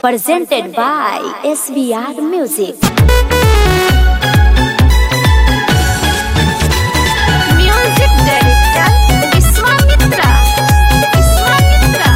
presented by SBR Music. Music director Viswamitra. Viswamitra.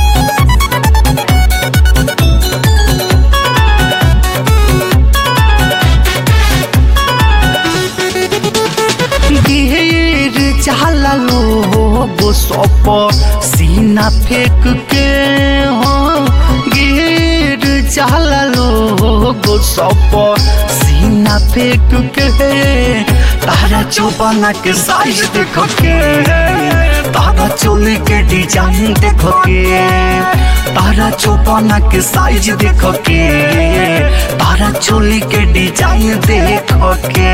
गिर जाला लोग सप सीना फेंक के हो गिर जाला लोग सप सीना फेंक के तारा चौपाना के साइज देखो के तारा चोली के डिजाइन देखो के तारा चौपाना के साइज देखो के तारा चोली के डिजाइन देखो के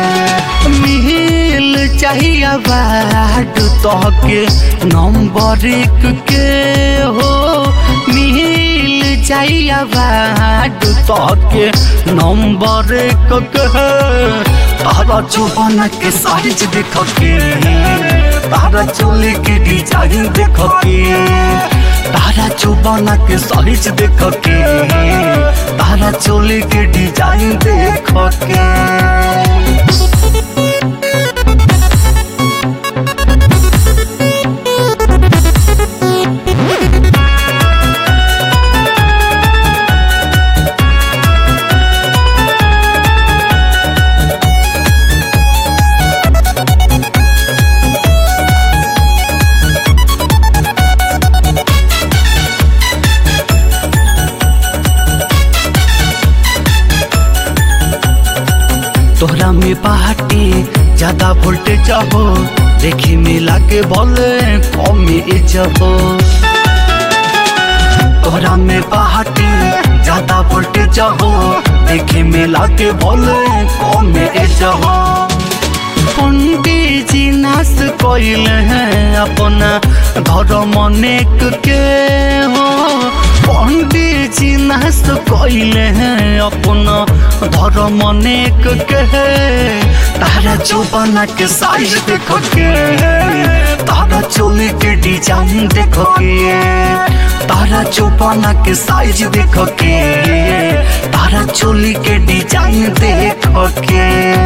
मिल चाहिए बाट तहके नंबर एक के हो मिल चाहिए बाट तहके नंबर एक के तारा चौबन के साइज देख के तारा चोली के डिजाइन देख के तारा चौबन के साइज देख के तारा चोली के डिजाइन देख के तोहरा में बाटे ज्यादा वोल्टेज हो देखे में लागे बोले कम एज हो तोहरा में बाटे ज्यादा वोल्टेज हो देखे में लागे बोले कम एज हो पंडित जी नाश कैल हैं अपना धर्म अनेक के हो पंडित जी नाश कैल हैं अपना धर्म अनेक के तारा चौबना के साइज देखो के तारा चोली के डिजाइन देखो के तारा चौबना के साइज देखो के तारा चोली के डिजाइन देखो के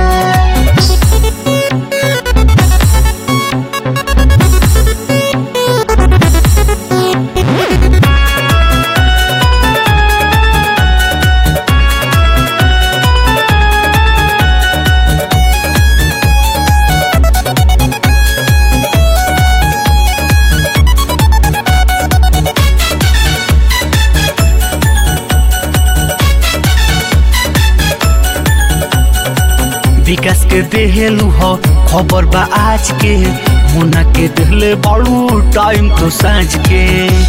विकास के देहलू हो खबर बा आज के मुना के देहले बड़ू टाइम तो साँझ के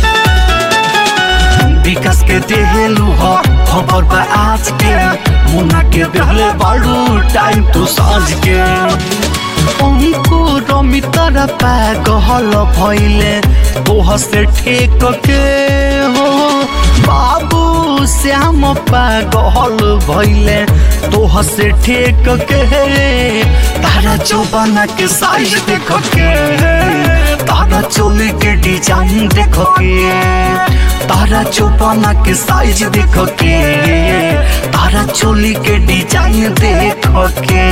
विकास के देहलू हो खबर बा आज के मुना के देहले बड़ू टाइम तो साँझ के उनको रमितर पागल भैले तोह से ठेक के हो बाबू श्याम पागल भैले तोह से ठेक के तारा चौबना के साइज देख के तारा चोली के डिजाइन देख के तारा चौबना के साइज देख के तारा चोली के डिजाइन देख के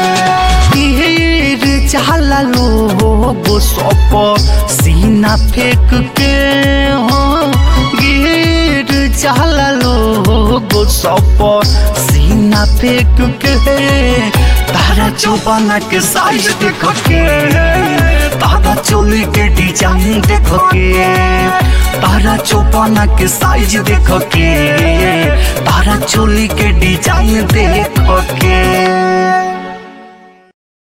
गिर जाला लोग सप सीना फेंक के हो गिर जाला लोग सप सीना फेंक के तारा चौबना के साइज देख के तारा चोली के डिजाइन देख के तारा चौबना के साइज देख के तारा चोली के डिजाइन देख